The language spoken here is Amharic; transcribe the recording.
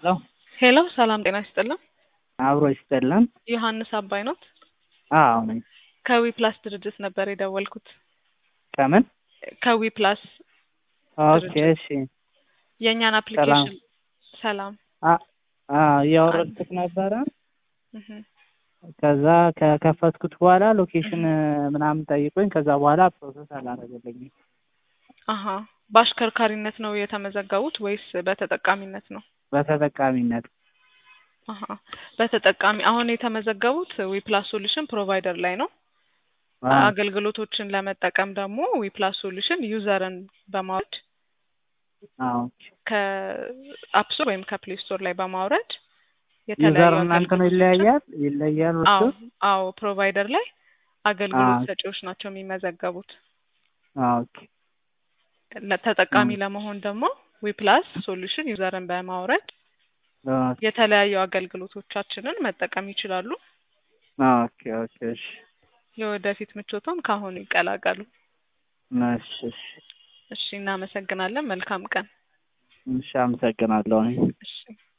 ሄሎ ሄሎ ሰላም ጤና ይስጥልን። አብሮ ይስጥልን። ዮሐንስ አባይ ኖት? አዎ ነኝ። ከዊ ፕላስ ድርጅት ነበር የደወልኩት። ከምን? ከዊ ፕላስ ኦኬ እሺ። የእኛን አፕሊኬሽን ሰላም አ- አ እያወረድኩት ነበረ። እህ፣ ከዛ ከከፈትኩት በኋላ ሎኬሽን ምናምን ጠይቆኝ ከዛ በኋላ ፕሮሰስ አላደረገልኝም። አሀ በአሽከርካሪነት ነው የተመዘገቡት ወይስ በተጠቃሚነት ነው? በተጠቃሚነት አሀ በተጠቃሚ አሁን የተመዘገቡት ዊ ፕላስ ሶሉሽን ፕሮቫይደር ላይ ነው። አ፣ አገልግሎቶችን ለመጠቀም ደግሞ ዊ ፕላስ ሶሉሽን ዩዘርን በማውረድ አዎ ከአፕ ስቶር ወይም ከፕሌይ ስቶር ላይ በማውረድ ዩዘር እናንተ ነው አገልግሎቶችን- ይለያያል ይለያል እሱ አዎ አዎ ፕሮቫይደር ላይ አገልግሎት አዎ። ሰጪዎች ናቸው የሚመዘገቡት። ኦኬ ተጠቃሚ 음. ለመሆን ደግሞ ዊ ፕላስ ሶሉሽን ዩዘርን በማውረድ ኦኬ የተለያዩ አገልግሎቶቻችንን መጠቀም ይችላሉ። ኦኬ ኦኬ እሺ የወደፊት ምቾቶም ካሁኑ ይቀላቀሉ። እሺ እሺ እሺ፣ እናመሰግናለን። መልካም ቀን። እሺ አመሰግናለሁ። እሺ